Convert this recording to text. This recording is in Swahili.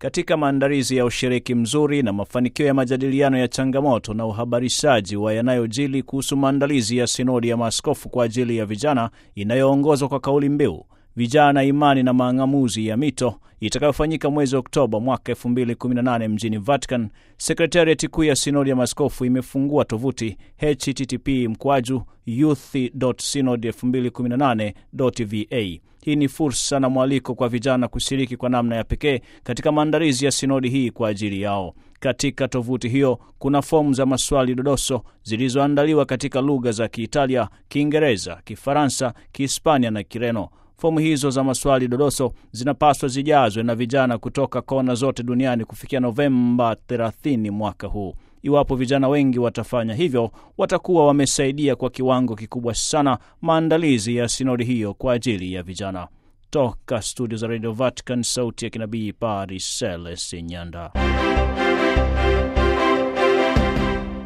katika maandalizi ya ushiriki mzuri na mafanikio ya majadiliano ya changamoto na uhabarishaji wa yanayojili kuhusu maandalizi ya sinodi ya maaskofu kwa ajili ya vijana inayoongozwa kwa kauli mbiu vijana, imani na mang'amuzi ya mito itakayofanyika mwezi Oktoba mwaka 2018 mjini Vatican. Sekretariati kuu ya sinodi ya maaskofu imefungua tovuti http mkwaju youth.synod2018.va. Hii ni fursa na mwaliko kwa vijana kushiriki kwa namna ya pekee katika maandalizi ya sinodi hii kwa ajili yao. Katika tovuti hiyo kuna fomu za maswali dodoso zilizoandaliwa katika lugha za Kiitalia, Kiingereza, Kifaransa, Kihispania na Kireno. Fomu hizo za maswali dodoso zinapaswa zijazwe na vijana kutoka kona zote duniani kufikia Novemba 30 mwaka huu. Iwapo vijana wengi watafanya hivyo, watakuwa wamesaidia kwa kiwango kikubwa sana maandalizi ya sinodi hiyo kwa ajili ya vijana. Toka studio za Radio Vatican, sauti ya kinabii, Paris, Celeste Nyanda.